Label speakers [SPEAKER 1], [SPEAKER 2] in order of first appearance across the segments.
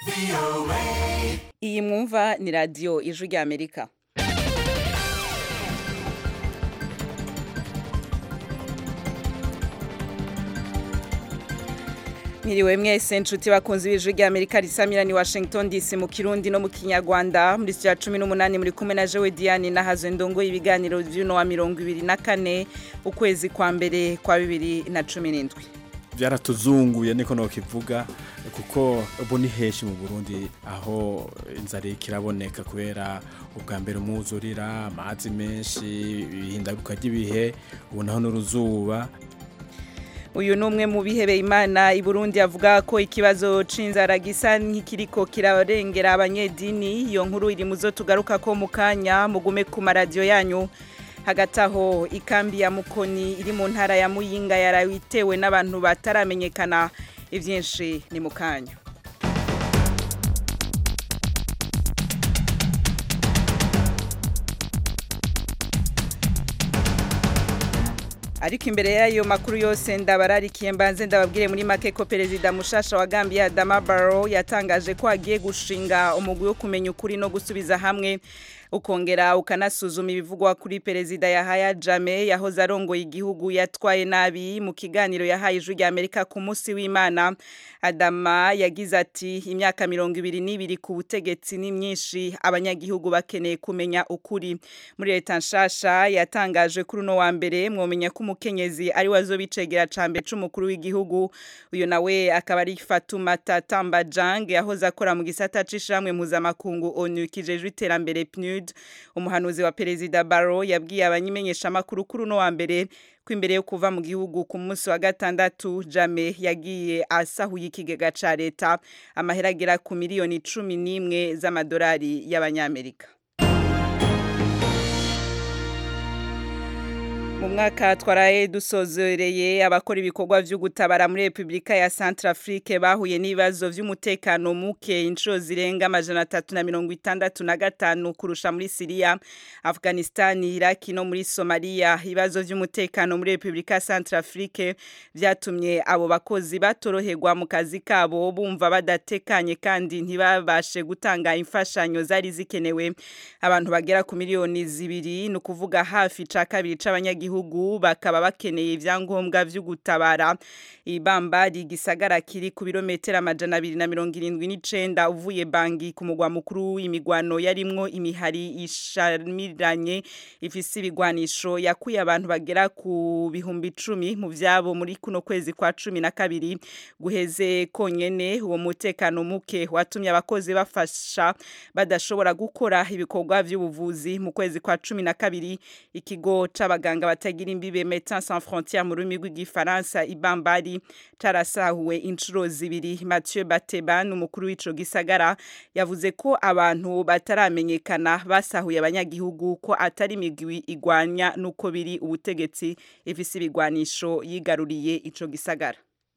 [SPEAKER 1] iyi mwumva ni radiyo ijwi ry'amerika Mwiriwe mwese nshuti bakunze ibijwi rya Amerika risamira ni Washington DC mu Kirundi no mu Kinyarwanda muri sya 18 muri kumwe na Jewe Diane na Hazo Ndongo ibiganiro vy'uno wa 24 ukwezi kwa mbere kwa 2017
[SPEAKER 2] byaratuzunguye niko nokivuga kuko ubu ni henshi mu Burundi aho inzara ikiraboneka kubera ubwa mbere umwuzurira amazi menshi ibihindaruka ry'ibihe ubu naho n'uruzuba
[SPEAKER 1] uyu ni umwe mu bihebeye imana i Burundi avuga ko ikibazo c'inzara gisa nk'ikiriko kirarengera abanyedini iyo nkuru iri muzo tugaruka ko mu kanya mugume ku maradiyo yanyu hagati aho ikambi ya mukoni iri mu ntara ya muyinga yarawitewe n'abantu bataramenyekana ivyinshi ni mu kanya ariko imbere y'ayo makuru yose ndabararikiye mbanze ndababwire muri make ko perezida mushasha wa Gambia Adama Barrow yatangaje ko agiye gushinga umugwi wo kumenya ukuri no gusubiza hamwe ukongera ukanasuzuma ibivugwa kuri perezida Yahaya Jammeh yahoze arongoye igihugu yatwaye nabi mu kiganiro yahaye ijwi rya Amerika ku munsi w'Imana Adama yagize ati imyaka mirongo ibiri n'ibiri ku butegetsi ni myinshi abanyagihugu bakeneye kumenya ukuri muri leta nshasha yatangaje kuri uno wa mbere mwomenya ko umukenyezi ari wazo bicegera cambe c'umukuru w'igihugu uyo nawe akaba ari Fatoumata Tambajang yahoze akora mu gisata c'ishamwe mpuzamakungu ONU kijejwe iterambere PNUD umuhanuzi wa perezida Barrow yabwiye abanyimenyesha makuru kuri uno wa mbere ko imbere yo kuva mu gihugu ku munsi wa gatandatu Jame yagiye asahuye ikigega ca leta amahera agera ku miliyoni cumi n'imwe z'amadolari y'abanyamerika mu mwaka twaraye dusozereye abakora ibikorwa vyo gutabara muri Republika ya Centrafrique bahuye n'ibibazo vy'umutekano muke inshuro zirenga amajana atatu na mirongo itandatu na gatanu kurusha muri Syria Afghanistan Iraq no muri Somalia ibibazo vy'umutekano muri Republika ya Centrafrique vyatumye abo bakozi batoroherwa mu kazi kabo bumva badatekanye kandi ntibabashe gutanga imfashanyo zari zikenewe abantu bagera ku miliyoni zibiri no kuvuga hafi ca kabiri c'abanyagihugu gihugu bakaba bakeneye ivyangombwa vyo gutabara ibamba rigisagara kiri ku birometero amajana abiri na mirongo irindwi n'icenda uvuye bangi ku mugwa mukuru w'imigwano yarimwo imihari ishamiranye ifise ibigwanisho yakuye abantu bagera ku bihumbi icumi mu vyabo muri kuno kwezi kwa cumi na kabiri guheze konyene uwo mutekano muke watumye abakozi bafasha badashobora gukora ibikorwa vy'ubuvuzi mu kwezi kwa cumi na kabiri ikigo c'abaganga batagira imbibe Médecins Sans Frontières mu rurimi rw'igifaransa ibambari carasahuwe inshuro zibiri Mathieu Bateban umukuru w'ico gisagara yavuze ko abantu bataramenyekana basahuye abanyagihugu ko atari imigwi igwanya nuko biri ubutegetsi ifise ibigwanisho yigaruriye ico gisagara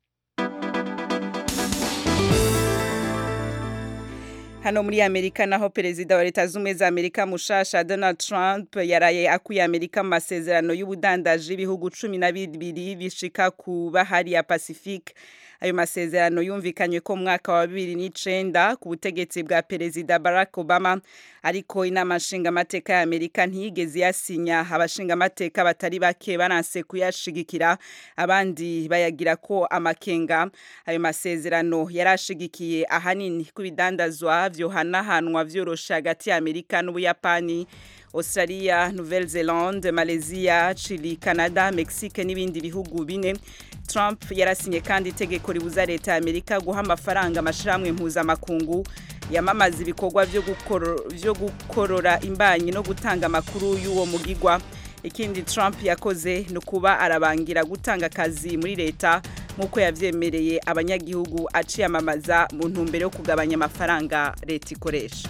[SPEAKER 1] hano muri Amerika naho perezida wa leta z'umwe za Amerika mushasha Donald Trump yaraye akuye Amerika mu masezerano y'ubudandaji ibihugu cumi na bibiri bishika ku bahari ya Pacifique ayo masezerano yumvikanywe ko mwaka wa bibiri n'icenda ku butegetsi bwa perezida Barack Obama ariko inama nshingamateka ya Amerika ntiyigeze yasinya abashingamateka batari bake baranse kuyashigikira abandi bayagira ko amakenga ayo masezerano yarashigikiye ahanini kubidandazwa vyohanahanwa vyorosha hagati ya Amerika n'Ubuyapani Australia, Nouvelle-Zélande, Malaysia, Chile, Canada, Mexique n'ibindi bihugu bine. Trump yarasinye kandi itegeko ribuza leta ya Amerika guha amafaranga amashirahamwe mpuzamakungu yamamaza ibikorwa vyo gukoro, vyo gukorora imbanyi no gutanga amakuru y'uwo mugigwa. Ikindi Trump yakoze ni kuba arabangira gutanga akazi muri leta nk'uko yavyemereye abanyagihugu aciyamamaza mu ntumbero yo kugabanya amafaranga leta ikoresha.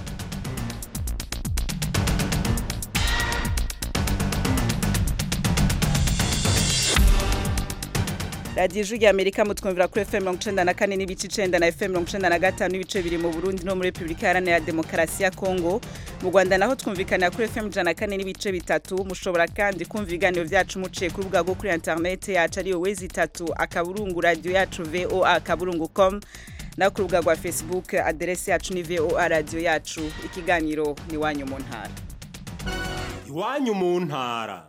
[SPEAKER 1] radiyo ijwi rya amerika mutwumvira kuri fm mirongo icenda na kane n'ibice icenda na fm mirongo icenda na gatanu n'ibice biri mu burundi no muri repubulika iharanira demokarasi ya kongo mu rwanda naho twumvikanira kuri fm ijana na kane n'ibice bitatu mushobora kandi kumva ibiganiro vyacu muciye ku rubuga rwo kuri interinete yacu ariyo wezi itatu akaburungu radiyo yacu voa akaburungu com no ku rubuga rwa facebook aderesi yacu ni voa radiyo yacu ikiganiro ni iwanyu mu ntara
[SPEAKER 3] iwanyu mu ntara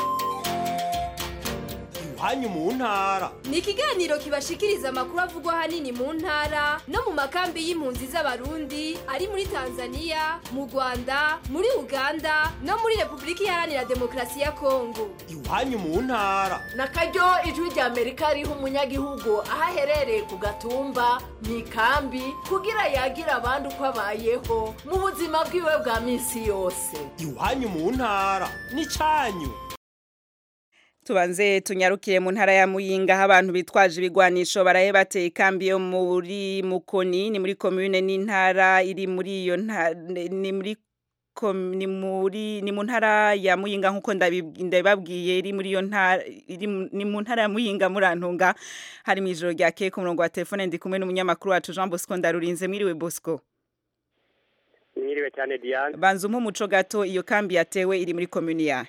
[SPEAKER 3] iwanyu mu ntara
[SPEAKER 4] ni ikiganiro kibashikiriza amakuru avugwa ahanini mu ntara no mu makambi y'impunzi z'abarundi ari muri tanzania mu rwanda muri uganda no muri repubulika iharanira demokarasi ya kongo
[SPEAKER 3] iwanyu mu ntara
[SPEAKER 5] na karyo ijwi rya amerika riha umunyagihugu aho aherereye ku gatumba mu ikambi kugira yagira abandi uko abayeho mu buzima bwiwe bwa minsi yose
[SPEAKER 3] iwanyu mu ntara n'icyanyu
[SPEAKER 1] tubanze tunyarukiye mu ntara ya muyinga aho abantu bitwaje ibigwanisho baraye bateye ikambi yo muri mukoni ni muri komune n'intara iri muri iyo ni muri ni muri ni mu ntara ya muyinga nkuko ndabibabwiye iri muri iyo ntara ni mu ntara ya muyinga murantunga hari mu ijoro rya keke umurongo wa telefone ndi kumwe n'umunyamakuru wacu Jean Bosco ndarurinze mwiriwe Bosco
[SPEAKER 6] mwiriwe cyane Diane
[SPEAKER 1] banza umpe umuco gato iyo kambi yatewe iri muri komune yahe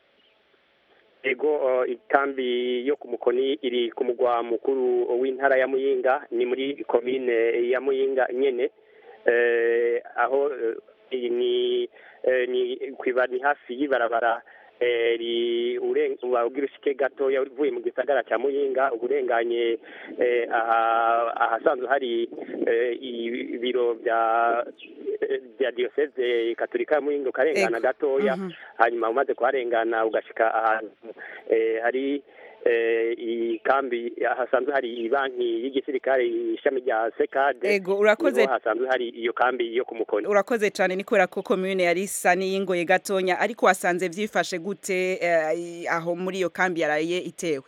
[SPEAKER 6] ego ikambi yo ku mukoni iri ku mugwa mukuru w'intara ya muyinga ni muri komine ya muyinga nyene aho ni ni hafi y'ibarabara ubwira ushike gatoya uvuye mu gisagara cya muyinga uburenganye ahasanzwe hari ibiro bya bya diyoseze katolika ya muyinga ukarengana gatoya hanyuma umaze kuharengana ugashika ahantu hari iyi kambi hasanzwe hari banki y'igisirikare ishami rya sekade
[SPEAKER 1] ego urakoze
[SPEAKER 6] hasanzwe hari iyo kambi yo ku mukoni
[SPEAKER 1] urakoze cyane ni kubera ko komune yari isa n'iyingoye gatonya ariko wasanze byifashe gute aho muri iyo kambi yaraye itewe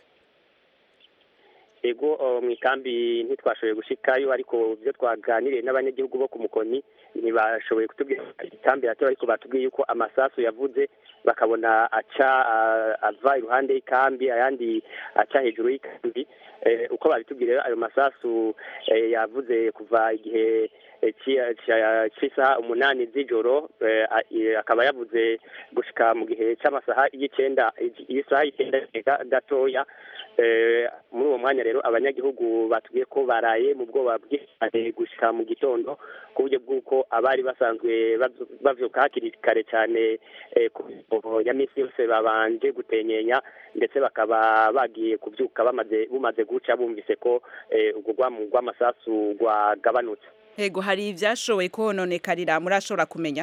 [SPEAKER 6] ego mu ikambi ntitwashoboye gushikayo ariko ibyo twaganiriye n'abanyagihugu bo ku mukoni ntibashoboye kutubwira ikambi yatewe ariko batubwiye yuko amasasu yavuze bakabona aca ava iruhande y'ikambi ayandi aca hejuru y'ikambi uko babitubwira ayo masasu yavuze kuva igihe cy'isaha umunani z'ijoro akaba yavuze gushika mu gihe cy'amasaha y'icyenda isaha y'icyenda gatoya muri uwo mwanya rero abanyagihugu batubwiye ko baraye mu bwoba bw'ihane gushika mu gitondo ku buryo bw'uko abari basanzwe bavyuka hakiri kare cyane ku ya minsi yose babanje gutenyenya ndetse bakaba bagiye kubyuka bamaze bumaze guca bumvise ko urwo rwamu rw'amasasu rwagabanutse
[SPEAKER 1] Ego hari ivyashoboye kononekarira murashobora kumenya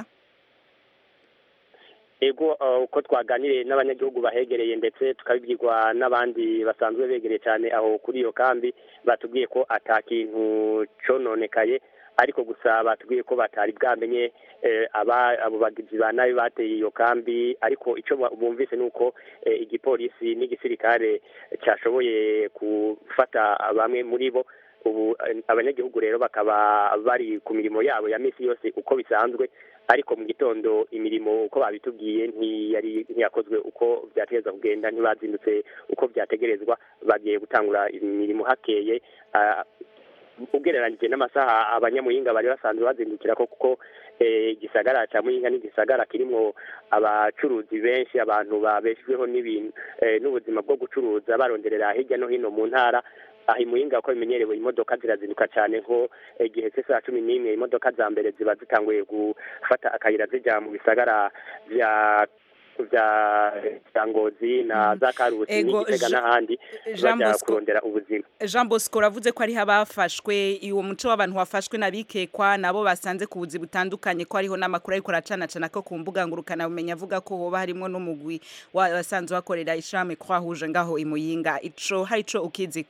[SPEAKER 6] ego uko twaganiriye n'abanyagihugu bahegereye ndetse tukabibwirwa n'abandi basanzwe begereye cyane aho kuri iyo kambi batubwiye ko ata kintu cononekaye ariko gusa batubwiye ko batari bwamenye abo bagizi ba nabi bateye iyo kambi ariko icyo bumvise ni uko igipolisi n'igisirikare cyashoboye gufata bamwe muri bo ubu abanyagihugu rero bakaba bari ku mirimo yabo ya minsi yose uko bisanzwe ariko mu gitondo imirimo uko babitubwiye ntiyari ntiyakozwe uko byategereza kugenda ntibazindutse uko byategerezwa bagiye gutangura imirimo hakeye ugereranyije n'amasaha abanyamuyinga bari basanzwe bazindukira ko kuko igisagara cya muyinga n'igisagara kirimo abacuruzi benshi abantu babeshejweho n'ibintu n'ubuzima bwo gucuruza baronderera hirya no hino mu ntara aha imuyinga ko bimenyerewe imodoka zirazinduka cyane nko igihe cy'isaha cumi n'imwe imodoka za mbere ziba zitanguye gufata akayira zijya mu bisagara bya bya ngozi na za karusi n'igitega n'ahandi bajya kurondera ubuzima
[SPEAKER 1] jean bosco uravuze ko ariho abafashwe uwo muco w'abantu wafashwe n'abikekwa nabo basanze ku buzi butandukanye ko hariho n'amakuru ariko aracanacana ko ku mbuga ngurukanabumenyi avuga ko hoba harimo n'umugwi wasanzwe bakorera ishami twahuje ngaho imuyinga ico hari ico ukiziko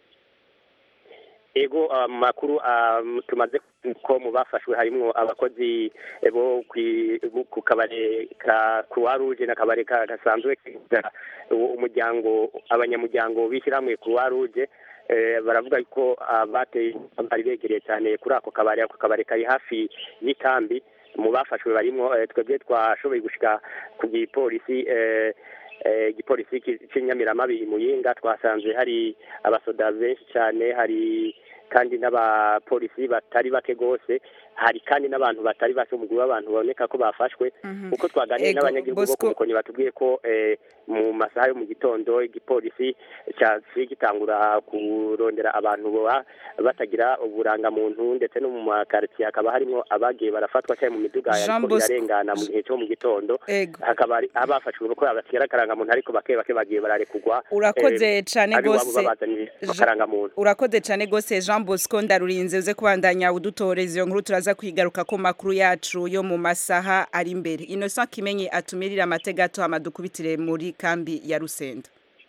[SPEAKER 6] ego amakuru tumaze ko mu bafashwe harimo abakozi bo ku kabare ka croix rouge n'akabare gasanzwe umuryango abanyamuryango bishyirahamwe croix rouge baravuga ko bateye bari begereye cyane kuri ako kabare ako kabare kari hafi y'ikambi mu bafashwe barimo twebwe twashoboye gushika ku gipolisi igipolisi cy'inyamiramabi muyinga twasanze hari abasoda benshi cyane hari kandi n'abapolisi batari bake rwose hari kandi n'abantu batari bake umugwi w'abantu baboneka ko bafashwe uko twaganiriye n'abanyagihugu bo ku mukoni batubwiye ko mu masaha yo mu gitondo igipolisi cyaciye gitangura kurondera abantu baba batagira uburangamuntu ndetse no mu makaritsiye hakaba harimo abagiye barafatwa cyane mu miduga
[SPEAKER 1] Jean
[SPEAKER 6] ariko
[SPEAKER 1] Bosco.
[SPEAKER 6] irarengana mu gihe cyo mu gitondo
[SPEAKER 1] Ego.
[SPEAKER 6] hakaba hari abafashwe kuko batagira akarangamuntu ariko bake bake bagiye bararekugwa
[SPEAKER 1] Urakoze
[SPEAKER 6] eh,
[SPEAKER 1] cane
[SPEAKER 6] abiwabo
[SPEAKER 1] gose.
[SPEAKER 6] babazaniye
[SPEAKER 1] Jean-
[SPEAKER 6] akarangamuntu
[SPEAKER 1] urakoze cyane gose Jean Bosco ndarurinze uze kubandanya udutoreza iyo nkuru turaza kwigaruka ko makuru yacu yo mu masaha ari imbere Innocent Kimenyi atumirira amategato amadukubitire muri kambi ya Rusenda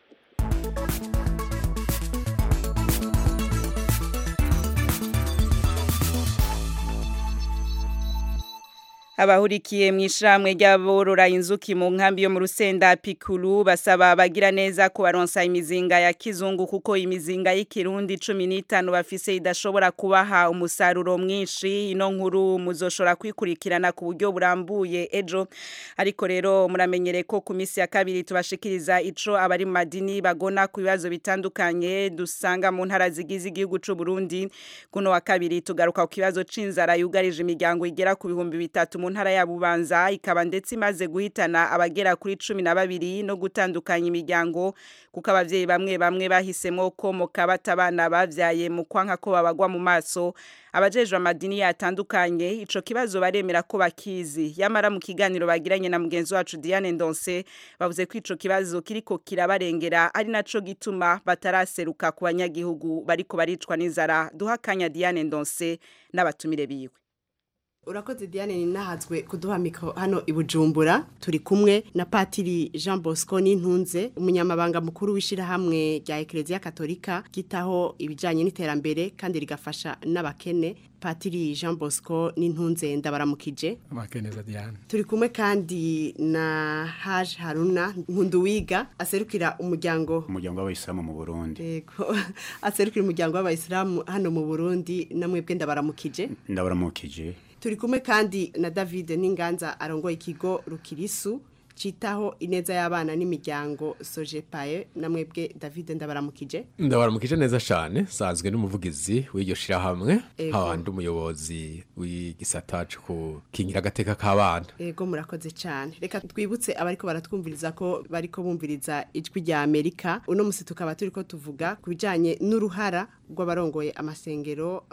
[SPEAKER 1] abahurikiye mu ishyirahamwe ry'aborora inzuki mu nkambi yo mu rusenda pikuru basaba abagira neza ko baronsa imizinga ya kizungu kuko imizinga y'ikirundi cumi n'itanu bafise idashobora kubaha umusaruro mwinshi ino nkuru muzoshobora kwikurikirana ku buryo burambuye ejo ariko rero muramenyere ko ku minsi ya kabiri tubashikiriza ico abari mu madini bagona ku bibazo bitandukanye dusanga mu ntara zigize igihugu c'u Burundi kuno wa kabiri tugaruka ku kibazo c'inzara yugarije imiryango igera ku bihumbi bitatu mu ntara ya Bubanza ikaba ndetse imaze guhitana abagera kuri cumi na babiri no gutandukanya imiryango kuko abavyeyi bamwe bamwe bahisemo ko mukabata abana bavyaye mu kwanka ko babagwa mu maso abajejwe amadini yatandukanye ico kibazo baremera ko bakizi yamara mu kiganiro bagiranye na mugenzi wacu Diane Ndonse bavuze ko ico kibazo kiriko kirabarengera ari naco gituma bataraseruka ku banyagihugu bariko baricwa n'inzara duhakanya Diane Ndonse n'abatumire biwe
[SPEAKER 7] urakoze diane ninahazwe kuduha mikoro hano i bujumbura turi kumwe na patiri jean bosco n'intunze umunyamabanga mukuru w'ishyirahamwe rya ekereziya katolika ryitaho ibijyanye n'iterambere kandi rigafasha n'abakene patiri jean bosco n'intunze ndabaramukije
[SPEAKER 2] amakeneza Diane
[SPEAKER 7] turi kumwe kandi na haje haruna nkunduwiga aserukira umuryango
[SPEAKER 8] umuryango w'abayisilamu mu burundi
[SPEAKER 7] Yego, aserukira umuryango w'abayisilamu hano mu burundi namwebwe ndabaramukije
[SPEAKER 8] ndabaramukije
[SPEAKER 7] turi kumwe kandi na david n'inganza arongoye ikigo rukirisu citaho ineza y'abana n'imiryango sojepaye namwebwe david ndabaramukije
[SPEAKER 9] ndabaramukije neza cyane sanzwe n'umuvugizi w'iryo shirahamwe
[SPEAKER 7] Ego.
[SPEAKER 9] hawandi umuyobozi w'igisata cyo gukingira agateka k'abana
[SPEAKER 7] ego murakoze cyane reka twibutse abariko baratwumviriza ko bariko bumviriza ijwi rya amerika uno musi tukaba turiko tuvuga ku bijanye n'uruhara rw'abarongoye amasengero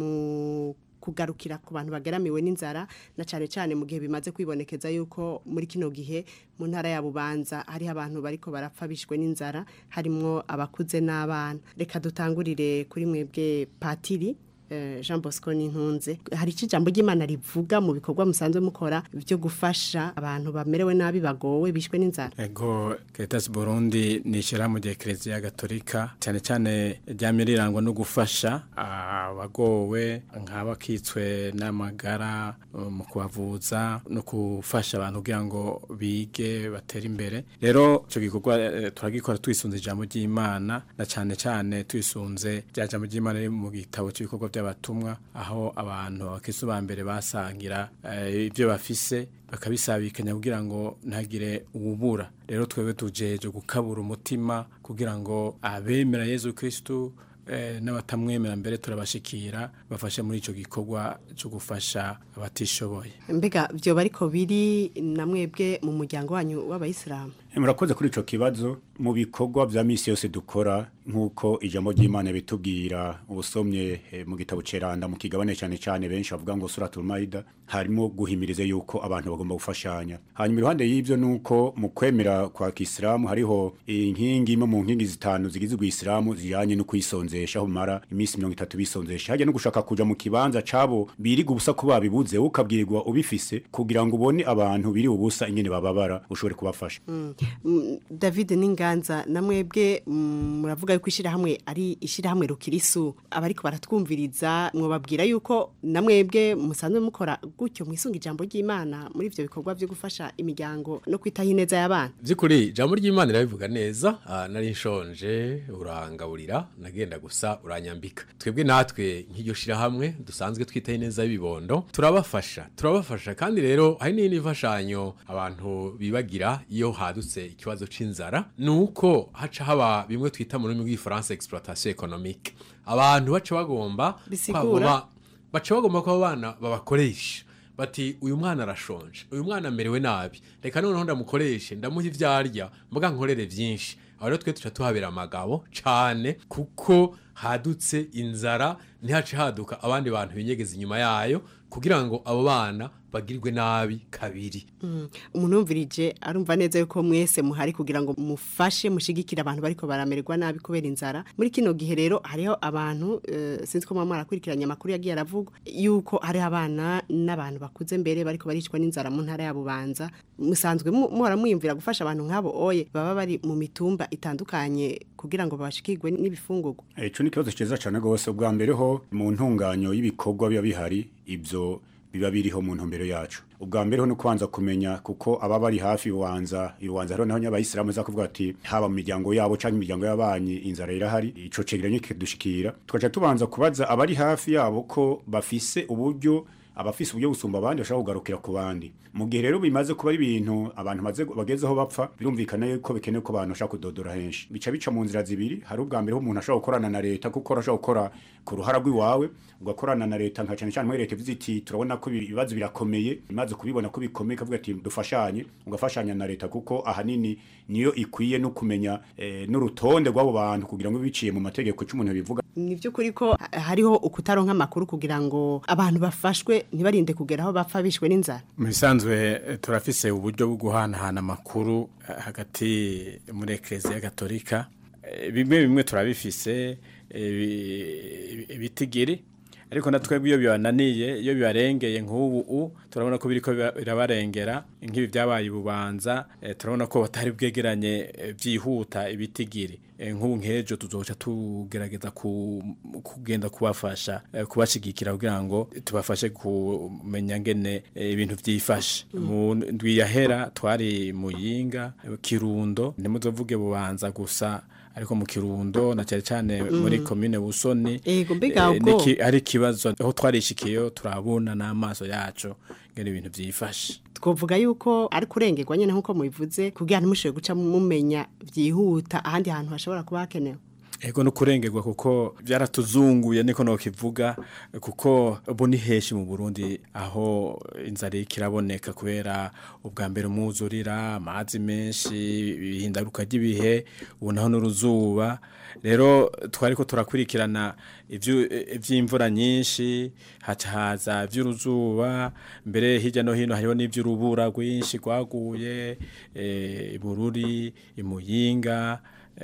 [SPEAKER 7] mu kugarukira ku bantu bageramiwe n'inzara na cyane cyane mu gihe bimaze kwibonekeza yuko muri kino gihe mu ntara ya bubanza hariho abantu bariko barapfa bishwe n'inzara harimwo abakuze n'abana reka dutangurire kuri mwebwe patiri eh, Jean Bosco n'intunze hari iki jambo ry'Imana rivuga mu bikorwa musanzwe mukora byo gufasha abantu bamerewe nabi bagowe bishwe n'inzara
[SPEAKER 2] Ego Caritas Burundi ni ishyirahamwe rya Eklezia Gatolika cyane cyane ryamye rirangwa no gufasha abagowe nk'abakitswe n'amagara uh, mu kubavuza no gufasha abantu kugira ngo bige batere imbere rero icyo gikorwa eh, turagikora twisunze ijambo ry'Imana na cyane cyane twisunze rya jambo ry'Imana riri mu gitabo cy'ibikorwa by'abatumwa aho abantu abakristo ba mbere basangira eh, ibyo bafise bakabisabikanya kugira ngo ntagire uwubura rero twebwe tujeje gukabura umutima kugira ngo abemera Yezu Kristo eh, n'abatamwemera mbere turabashikira bafashe muri ico gikorwa cyo gufasha abatishoboye
[SPEAKER 7] mbega byo bariko biri na mwebwe mu muryango wanyu w'abayisilamu
[SPEAKER 8] murakoze kuri ico kibazo mu bikorwa vya misi yose dukora nk'uko ijambo ry'imana bitubwira ubusomye eh, mu gitabo ceranda mu kigabane cyane cyane benshi bavuga ngo suratul maida harimo guhimiriza yuko abantu bagomba gufashanya hanyuma iruhande y'ivyo nuko mu kwemera kwa kisilamu hariho inkingi imwe mu nkingi zitanu zigize ubwisilamu zijanye no kwisonzesha aho mara iminsi mirongo itatu bisonzesha hajya no gushaka kuja mu kibanza cabo biriga ubusa ko babibuze wowe ukabwirirwa ubifise kugira ngo ubone abantu biri ubusa ingene bababara ushobore kubafasha
[SPEAKER 7] Mm, David n'inganza na mwebwe mm, muravuga yuko ishyirahamwe ari ishyirahamwe rukirisu abariko baratwumviriza mwobabwira yuko na mwebwe musanzwe mukora gutyo mwisunga ijambo ry'Imana muri ivyo bikorwa byo gufasha imiryango no kwitaho ineza y'abana
[SPEAKER 9] by'ukuri ijambo ry'imana irabivuga neza ah, nari nshonje urangaburira nagenda gusa uranyambika twebwe natwe nk'iryo shirahamwe dusanzwe twitaye neza y'ibibondo turabafasha turabafasha kandi rero hari n'indi mfashanyo abantu bibagira iyo hadutse ikibazo c'inzara ni uko haca haba bimwe twita mu rurimi rw'igifaransa exploitation économique abantu baca bagomba
[SPEAKER 7] Bisigura?
[SPEAKER 9] kwaguma- baca bagomba ko abo bana babakoresha bati uyu mwana arashonje uyu mwana amerewe nabi reka noneho ndamukoreshe ndamuha ivyo arya mbuga nkorere vyinshi aho rero twe tuca tuhabera amagabo cane kuko hadutse inzara ntihace haduka abandi bantu binyegeza inyuma yayo kugira ngo abo bana bagirwe nabi kabiri
[SPEAKER 7] umuntu yumvirije arumva neza yuko mwese muhari kugira ngo mufashe mushigikire abantu bariko baramererwa nabi kubera inzara muri kino gihe rero hariho abantu eh, sinzi ko mama arakurikiranye amakuru yagiye aravuga yuko hari abana n'abantu bakuze mbere bariko baricwa n'inzara mu ntara ya Bubanza musanzwe mu- muhora mwiyumvira gufasha abantu nk'abo oye baba bari mu mitumba itandukanye kugira ngo babashikirwe n'ibifungurwa
[SPEAKER 8] Ico ni ikibazo ciza cane gose ubwa mbere ho mu ntunganyo y'ibikorwa biba bihari ivyo biba biriho mu ntumbero yacu ubwa mbere ho no kubanza kumenya kuko aba bari hafi iwanza iwanza rero naho ny'abayisilamu za kuvuga ati haba mu miryango yabo canke imiryango y'abanyi inzara irahari ico cegeranyo kidushikira tukaca tubanza kubaza abari hafi yabo ko bafise uburyo abafise uburyo gusumba abandi bashaka kugarukira ku bandi mu gihe rero bimaze kuba ari ibintu abantu maze bagezeho bapfa birumvikana yuko bikenewe ko abantu bashaka kudodora henshi bica bica mu nzira zibiri hari ubwa mbere ho umuntu ashobora gukorana na leta kuko urashobora gukora ku ruhara rw'iwawe ugakorana na leta nka cyane cyane muri leta ivuze iti turabona ko ibi- ibibazo birakomeye imaze kubibona ko bikomeye kavuga ati dufashanye ugafashanya na leta kuko ahanini niyo ikwiye no kumenya eh, n'urutonde rw'abo bantu kugira ngo biciye mu mategeko cy'umuntu bivuga
[SPEAKER 7] ni by'ukuri ko ha- hariho ukutaronka amakuru kugira ngo abantu bafashwe ntibarinde kugera aho bapfa bishwe n'inzara
[SPEAKER 2] mu bisanzwe eh, turafise uburyo bwo guhanahana amakuru eh, hagati muri ekereziya gatolika Eh, bimwe bimwe turabifise eh, bi- ibitigiri ariko na twebwe iyo bibananiye iyo bibarengeye nk'ubu u turabona ko biriko biba- birabarengera nk'ibi byabaye ububanza eh, turabona ko batari bwegeranye eh, byihuta ibitigiri Eh, nk'ubu nk'ejo tuzoca tugerageza ku- kugenda kubafasha eh, kubashigikira kugira ngo tubafashe kumenya ngene eh, ibintu vyifashe mu ndwi yahera twari muyinga eh, kirundo ntimuzovuge bubanza gusa ariko mu kirundo na cyane cyane muri komine busoni
[SPEAKER 7] Ego, mbega
[SPEAKER 2] eh,
[SPEAKER 7] ubwo-
[SPEAKER 2] niki- ari ikibazo aho twarishikiyeyo turabona n'amaso yacu ngene ibintu vyifashe
[SPEAKER 7] twovuga yuko ari kurengerwa nyine nk'uko mubivuze kugira ntimushobore guca mumenya byihuta ahandi hantu hashobora kuba hakenewe
[SPEAKER 2] Ego no kurengerwa kuko byaratuzunguye niko no kivuga kuko ubu ni heshi mu Burundi aho inzara ikiraboneka kubera ubwa mbere umwuzurira amazi menshi ibihindaruka ry'ibihe ubu naho n'uruzuba rero twari ko turakurikirana ivyu- ivy'imvura nyinshi haca haza ivy'uruzuba mbere hirya no hino hariho n'ivy'urubura rwinshi rwaguye eh, ibururi imuyinga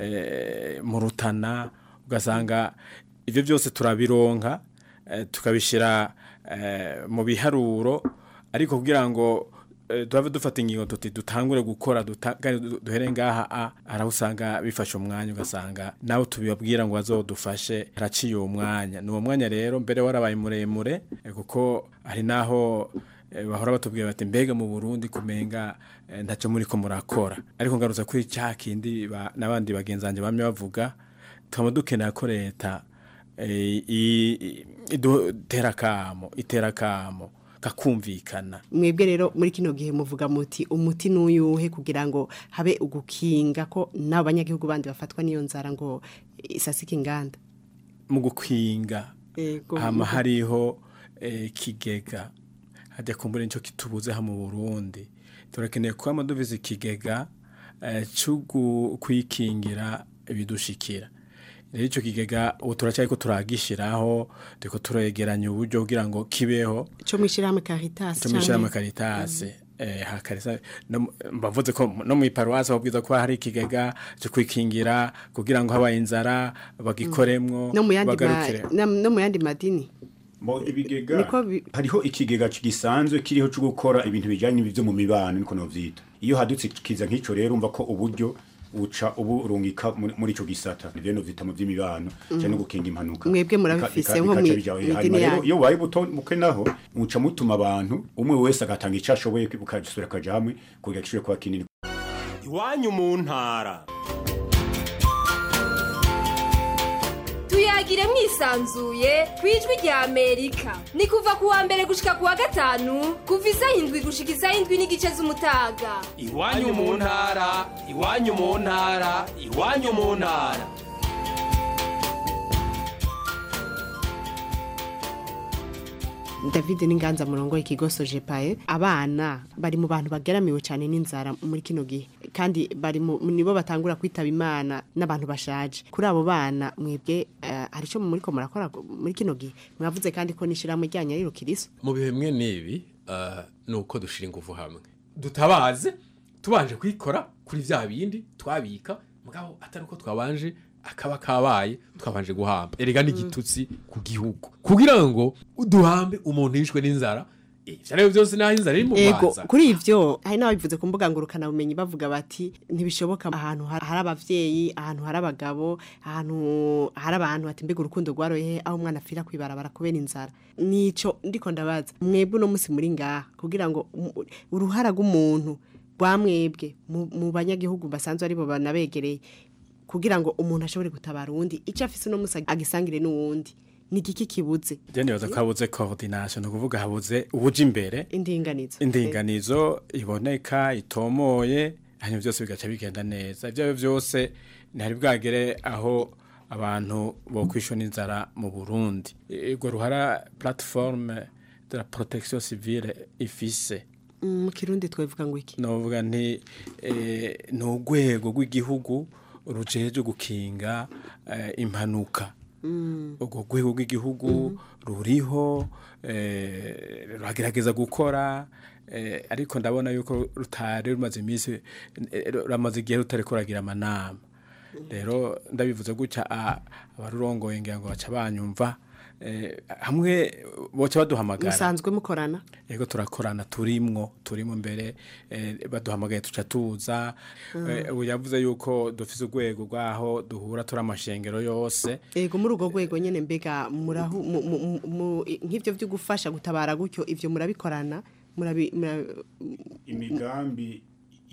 [SPEAKER 2] eh, mu rutana ugasanga ibyo byose turabironka eh, tukabishyira eh, mu biharuro ariko kugira ngo eh, duhave dufata ingingo tuti dutangure gukora duta- kandi du- duhere ngaha a araho usanga bifashe umwanya ugasanga nawe tubibabwira ngo bazodufashe haraciye uwo mwanya ni uwo mwanya rero mbere warabaye muremure eh, kuko hari naho eh, bahora batubwira bati mbega mu Burundi kumenga eh, ntacyo muri ko murakora ariko ngarutse kuri cya kindi ba- n'abandi bagenzanje bamye bavuga tukaba dukeneye ko leta eh, i- i- idutera kamo itera kamo kakumvikana
[SPEAKER 7] mwebwe rero muri kino gihe muvuga muti umuti n'uyuhe kugira ngo habe ugukinga ko n'abo banyagihugu bandi bafatwa n'iyo nzara ngo isasike inganda
[SPEAKER 2] mu gukwinga
[SPEAKER 7] Ego.
[SPEAKER 2] hama hariho eh, kigega hajya kumbura nicyo kitubuze ha mu Burundi turakeneye kuba amadovize ikigega eh, cyo gu- kwikingira ibidushikira rero icyo kigega ubu turacyari ko turagishiraho turiko turegeranya uburyo kugira ngo kibeho
[SPEAKER 7] cyo mwishyirahamwe Caritas
[SPEAKER 2] cyo mwishyirahamwe
[SPEAKER 7] canke-
[SPEAKER 2] Caritas eh hakarisa no mu- mbavuze ko no mu iparuwasi babwiza ko hari ikigega cyo kwikingira kugira ngo habaye inzara bagikoremwo
[SPEAKER 7] no mu yandi ma-
[SPEAKER 2] bagarukire
[SPEAKER 7] na- no mu yandi madini
[SPEAKER 8] Mo ibigega
[SPEAKER 7] Niko bi-
[SPEAKER 8] hariho ikigega gisanzwe kiriho cyo gukora ibintu bijanye n'ibyo mu mibano niko novyita iyo hadutse kiza nk'ico rero umva ko uburyo uca ubu urungika muri muri ico gisata nivyo novyita mu vy'imibano cyane no gukinga impanuka
[SPEAKER 7] Mwebwe murabifise nko mwi- mw'idini yanyu.
[SPEAKER 8] iyo waye buto muke naho muca mutuma abantu umwe wese agatanga ico ashoboye bukajisura kaja hamwe kugira gishobore kuba kinini
[SPEAKER 3] iwanyu mu ntara
[SPEAKER 4] tuyagire mwisanzuye ku ijwi rya amerika ni kuva ku wa mbere gushika ku wa gatanu kuva isaha indwi gushika isaha indwi n'igice z'umutaga
[SPEAKER 3] iwanyu mu ntara iwanyu mu ntara iwanyu mu ntara
[SPEAKER 7] David Ninganza murongo ikigo Sojepae abana bari mu bantu bageramiwe cyane n'inzara muri kino gihe kandi bari mu nibo batangura kwitaba imana n'abantu bashaje kuri abo bana mwebwe uh, hari cyo muri ko murakora muri kino gihe mwavuze kandi ko nishiramo ryanya riro kiriso
[SPEAKER 9] mu bihe bimwe n'ibi uh, nuko dushira ingufu hamwe dutabaze tubanje kwikora kuri vya bindi twabika mugabo atari uko twabanje akaba kabaye twabanje guhamba erega n'igitutsi ku gihugu kugira ngo uduhambe umuntu yishwe n'inzara ivyo rero byose naho inzara iri mu
[SPEAKER 7] Ego
[SPEAKER 9] maza
[SPEAKER 7] kuri ivyo hari n'ababivuze ku mbuga ngurukana bumenyi bavuga bati ntibishoboka ahantu har- hari abavyeyi ahantu hari abagabo ahantu hari abantu bati mbega urukundo rwaroye aho umwana afira kwibarabara kubera inzara nico ndiko ndabaza mwebwe uno musi muri ngaha kugira ngo um- uruhara rw'umuntu rwa mwebwe mu mu banyagihugu basanzwe aribo banabegereye kugira ngo umuntu ashobore gutabara uwundi icyo afise uno musi agisangire n'uwundi ni igiki kibuze
[SPEAKER 2] je nibaza ko habuze coordination ni ukuvuga habuze ubuja imbere
[SPEAKER 7] indinganizo
[SPEAKER 2] indinganizo iboneka itomoye hanyuma byose bigaca bigenda neza ibyo ari byo byose ntihari bwagere aho abantu bo kwishona inzara mu burundi urwo ruhara platiforme de la protection civile ifise
[SPEAKER 7] Mm, mu kirundi twavuga ngo iki
[SPEAKER 2] novuga nti eh, ni urwego rw'igihugu rujeje gukinga eh, impanuka urwo rwego rw'igihugu ruriho eh, ruragerageza gukora eh, ariko ndabona yuko rutari rumaze iminsi eh, ramaze igihe rutari kuragira amanama rero ndabivuze gutya a- abarurongoye ngira ngo baca banyumva eh, hamwe boca baduhamagara
[SPEAKER 7] musanzwe mukorana
[SPEAKER 2] yego turakorana turimwo turimo mbere eh, baduhamagaye tuca tuza eh, ubu yavuze yuko dufise urwego rwaho duhura turi amashengero yose
[SPEAKER 7] Ego muri urwo rwego nyene mbega murahu mu- mu- mu- mu- nk'ivyo byo gufasha gutabara gutyo ivyo murabikorana murabi mura-
[SPEAKER 8] imigambi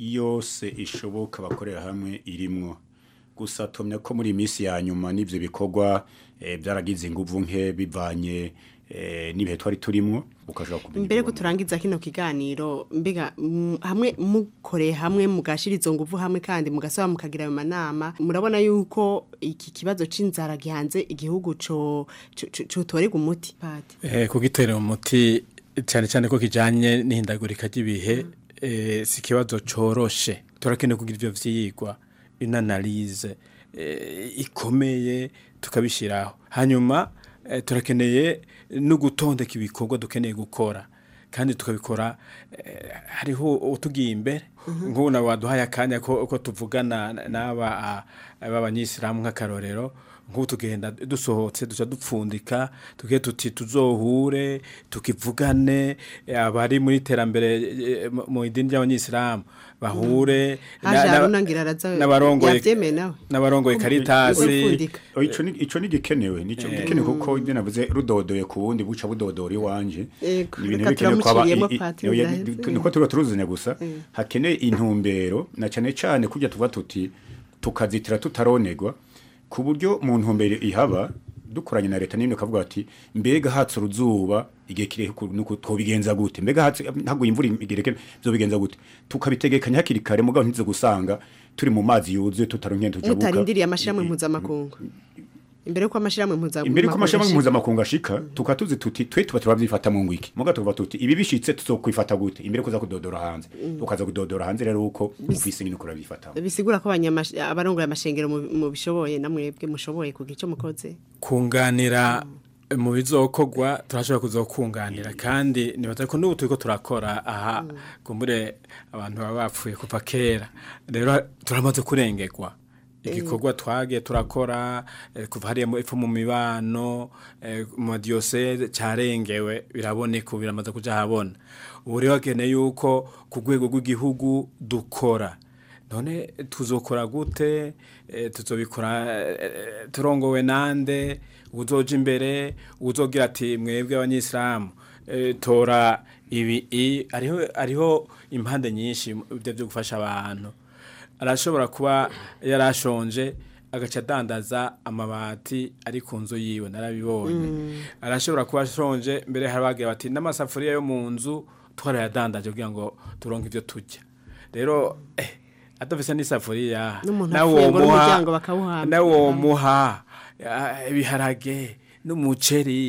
[SPEAKER 8] yose ishoboka bakorera hamwe irimwo gusa tumye ko muri iyi minsi ya nyuma n'ibyo bikorwa eh, byaragize inguvu nke bivanye eh, n'ibihe twari turimwo ukashobora kumenya
[SPEAKER 7] mbere ko
[SPEAKER 8] ibibona.
[SPEAKER 7] turangiza kino kiganiro mbega mm, hamwe mukoreye hamwe mugashira izo nguvu hamwe kandi mugasaba mukagira ayo manama murabona yuko iki kibazo c'inzara gihanze igihugu co co- co- cotorega umuti pati
[SPEAKER 2] eh, kugitera umuti cyane cyane ko kijanye n'ihindagurika ry'ibihe eh, si ikibazo coroshe turakeneye kugira ivyo vyigwa une analyse eh, ikomeye tukabishiraho hanyuma eh, turakeneye no gutondeka ibikorwa dukeneye gukora kandi tukabikora eh, hariho utugiye imbere nk'ubu nawe waduhaye akanya ko, ko tuvugana n'aba ah, b'abanyisilamu nk'akarorero nk'ubu tugenda dusohotse duca dupfundika tugiye tuti tuzohure tukivugane eh, abari muri terambere eh, mu- mu idini ry'abanyisilamu bahure na-
[SPEAKER 7] haje
[SPEAKER 2] na-
[SPEAKER 7] haruna ngira araza
[SPEAKER 2] n'abarongoye
[SPEAKER 7] yavyemeye nawe
[SPEAKER 2] n'abarongoye karitasi
[SPEAKER 7] Gupfundika.
[SPEAKER 8] Oh, ico ni ico ni gikenewe nico gikenewe kuko ibyo navuze rudodoye ku wundi buca budodora iwanje
[SPEAKER 7] Ego,
[SPEAKER 8] Ni ibintu
[SPEAKER 7] reka
[SPEAKER 8] bikenewe ko aba-
[SPEAKER 7] turamuciriyemo
[SPEAKER 8] i- i-
[SPEAKER 7] Patiri
[SPEAKER 8] oya,
[SPEAKER 7] biraheze.
[SPEAKER 8] ni- niko tuba turuzanya gusa hakeneye intumbero na cyane cyane kujya tuvuga tuti tukazitira tutaronegwa ku buryo mu ntumbero ihaba dukoranye na leta n'ibindi kavuga ati mbega hatse uruzuba igihe kiri nuko twobigenza gute mbega hatse ntabwo imvura igereke byo bigenza gute tukabitegekanya hakiri kare mugabo ntize gusanga turi mu mazi yuzuye tutaronkeye tujabuka
[SPEAKER 7] mutarindiriye amashirahamwe mpuzamakungu imbere yuko amashirahamwe mpuzamakungu
[SPEAKER 8] imbere ko amashami
[SPEAKER 7] ashika.
[SPEAKER 8] mpuzamakungu ashika tukatuzi tuti twe tuba turabyifata mu ngwiki muga tuvuga tuti ibi bishitse tuzokwifata gute imbere kuza kudodora hanze ukaza kudodora hanze rero uko ufise nyine ukora bifata
[SPEAKER 7] bisigura ko abanyamash- abarongoye amashengero mu- mu bishoboye namwebwe mushoboye kugira icyo mukoze
[SPEAKER 2] kunganira mu bizokogwa turashobora kuzokunganira kandi nibaza ko n'ubu turiko turakora aha kumbure abantu baba bapfuye kuva kera rero turamaze kurengerwa igikorwa twagiye turakora eh, kuva hariya mu- epfo mu mibano eh, mu madiyoseze cyarengewe biraboneka ubu biramaze kuja habona ubu rero hakeneye yuko ku rwego rw'igihugu dukora none tuzokora gute eh, tuzobikora eh, turongowe nande uzoja imbere uzogira ati mwebwe abanyisilamu eh, tora ibi i ariho ariho impande nyinshi mu byo byo gufasha abantu arashobora kuba yarashonje agaca adandaza amabati ari ku nzu yiwe narabibonye arashobora kuba ashonje mbere hari abagira bati n'amasafuriya yo mu nzu twarayadandaje kugira ngo turonke ibyo turya rero eh, adafise n'isafuriya
[SPEAKER 7] N'umuntu
[SPEAKER 2] nawe
[SPEAKER 7] apfuye ngo
[SPEAKER 2] womuha-
[SPEAKER 7] n'umuryango bakawuhamba.
[SPEAKER 2] nawe womuha ah, ibiharage n'umuceri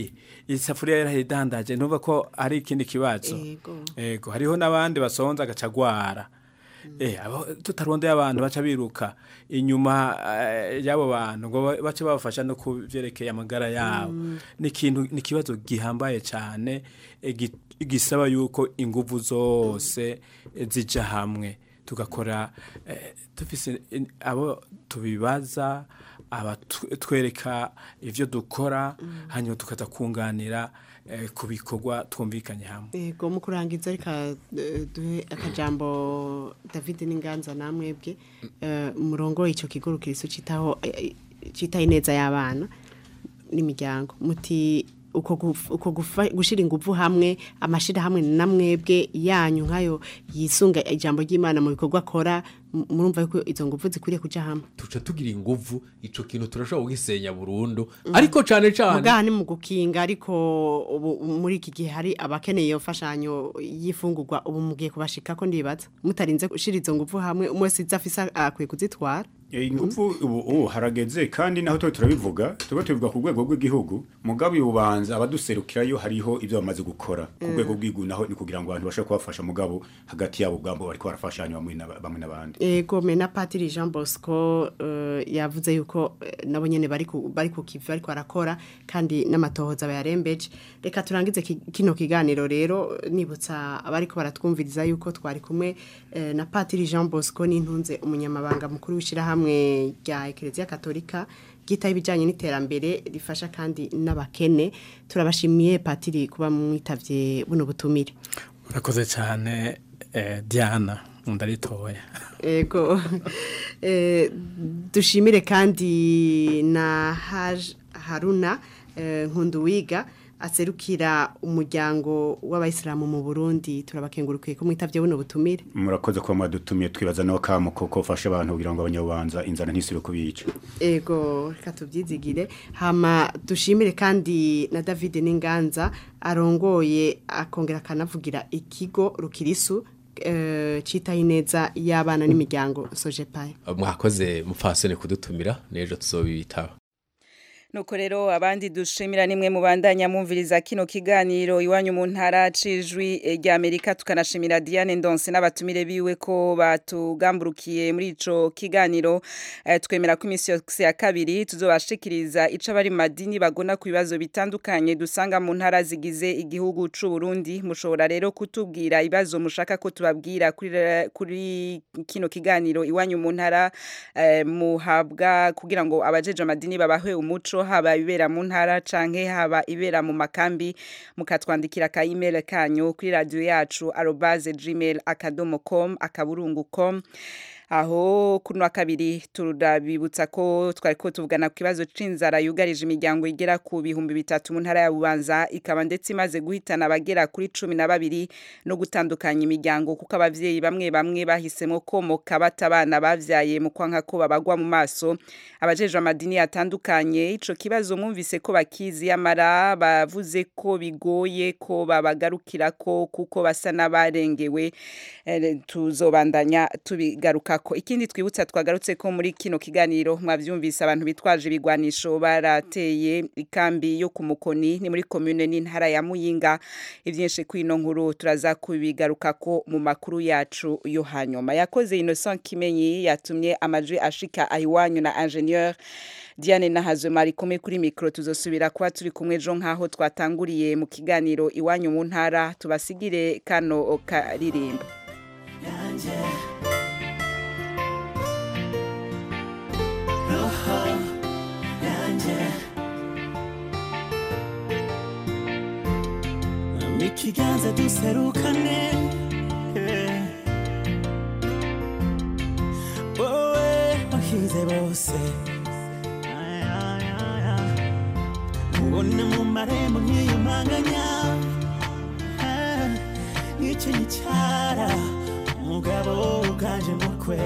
[SPEAKER 2] isafuriya yarahidandaje ntuva ko ari ikindi kibazo
[SPEAKER 7] Yego.
[SPEAKER 2] ego hariho n'abandi basonza agacagwara eh abo tutarondeye abantu baca biruka inyuma eh, y'abo bantu ngo ba- bace babafasha no kuvyerekeye amagara yabo ni ikintu ni ikibazo gihambaye cyane eh, gi- gisaba yuko inguvu zose eh, zija hamwe tugakora eh, dufise in- abo tubibaza abatwereka ivyo dukora hanyuma tukaza kunganira eh, ku bikorwa twumvikanye hamwe
[SPEAKER 7] Ego mu kurangiza reka eh, duhe akajambo David n'inganza namwebwe eh, umurongo ico kigo rukiriso citaho eh, citaye neza y'abana n'imiryango muti uko guf- uko gufa- gushira inguvu hamwe amashira hamwe namwebwe yanyu nkayo yisunga ijambo ry'Imana mu bikorwa akora m- murumva yuko izo nguvu zikwiriye kuja hamwe
[SPEAKER 9] tuca tugira inguvu ico kintu turashobora kugisenya burundu ariko cane cane
[SPEAKER 7] mugaha ni mu gukinga ariko ubu muri iki gihe hari abakeneye iyo mfashanyo y'ifungurwa ubu mugiye kubashika ko ndibaza mutarinze gushira izo nguvu hamwe umwe wese izo afise akwiye kuzitwara
[SPEAKER 8] Eh, ingufu ubu ubu harageze kandi naho tuba turabivuga tuba tubivuga ku rwego rw'igihugu mugabo ububanza abaduserukirayo hariho ibyo bamaze gukora ku rwego rw'igihugu naho ni kugira ngo abantu bashobore kubafasha mugabo hagati yabo ubwabo bariko barafashanya bamwe na- bamwe n'abandi
[SPEAKER 7] ego me na patiri jean bosco eh, yavuze yuko eh, nabo nyene bari ku- bari ku kivi bariko barakora kandi n'amatohoza bayarembeje reka turangize ki- kino kiganiro rero nibutsa abariko baratwumviriza yuko twari kumwe eh, na patiri jean bosco n'intunze umunyamabanga mukuru w'ishirahamwe rya ekereziya katolika ryitaho ibijyanye n'iterambere rifasha kandi n'abakene turabashimiye patiri kuba mwitavye buno butumire
[SPEAKER 2] murakoze cyane eh, diana ndaritoya
[SPEAKER 7] ego eh, dushimire kandi na Haj haruna eh, nkunduwiga aserukira umuryango w'abayisilamu mu burundi turabakengurukiye ko mwitavye buno butumire
[SPEAKER 8] murakoze kuba mwadutumiye twibaza naho kamo koko ufasha abantu kugira ngo abanyabubanza inzara ntisire kubica
[SPEAKER 7] ego reka tubyizigire hama dushimire kandi na david n'inganza arongoye akongera akanavugira ikigo rukirisu eh, citaho ineza y'abana n'imiryango sojepaye
[SPEAKER 9] mwakoze mupfasoni kudutumira n'ejo tuzobitaba
[SPEAKER 1] Nuko rero abandi dushimira nimwe mu bandanya mumviriza kino kiganiro iwanyu mu ntara cijwi eh, rya Amerika tukanashimira Diane Ndonse n'abatumire biwe ko batugamburukiye muri ico kiganiro eh, twemera ko imisi yose ya kabiri tuzobashikiriza ico abari mu madini bagona ku bibazo bitandukanye dusanga mu ntara zigize igihugu c'u Burundi mushobora rero kutubwira ibibazo mushaka ko tubabwira kuri ra- kuri kino kiganiro iwanyu mu ntara eh, muhabwa kugira ngo abajeje amadini babahe umuco haba ibera mu ntara canke haba ibera mu makambi mukatwandikira ka email kanyu kuri radio yacu arobase gmail akadomo com akaburungu com aho kuno wa kabiri turabibutsa ko twari ko tuvugana ku kibazo c'inzara yugarije imiryango igera ku bihumbi bitatu mu ntara ya Bubanza ikaba ndetse imaze guhitana abagera kuri cumi na babiri no gutandukanya imiryango kuko abavyeyi bamwe bamwe bahisemo komoka bata abana bavyaye mu kwanka ko babagwa mu maso abajejwe amadini atandukanye ico kibazo mwumvise ko bakizi yamara bavuze ko bigoye ko babagarukira ko kuko basa n'abarengewe eh, tuzobandanya tubigaruka ko ikindi twibutsa twagarutse ko muri kino kiganiro mwavyumvise abantu bitwaje ibigwanisho barateye ikambi yo ku mukoni ni muri commune n'intara ya Muyinga ivyinshi kwino nkuru turaza kubigaruka ko mu makuru yacu yo hanyuma yakoze Innocent Kimenyi yatumye amajwi ashika ahiwanyu na ingénieur Diane Nahazwe mari kumwe kuri micro tuzosubira kuba turi kumwe jo nkaho twatanguriye mu kiganiro iwanyu mu ntara tubasigire kano karirimba
[SPEAKER 10] ikiganza duserukane eh. wowe wahize bose Ay, ay, ay, ay. ubona mu marembo nkiyumanganya Ah, nk'icyo gicara umugabo uganje mukwe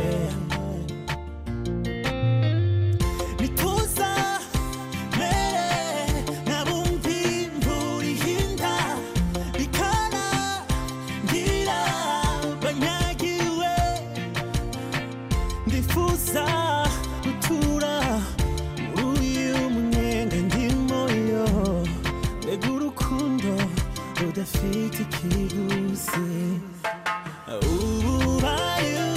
[SPEAKER 10] nituza mere nabumvi imvura ihinda bikana ngira banyagiwe ndifuza gutura muri uyu munyenga ndimo yo mbega urukundo udafite ikiguzi ubaye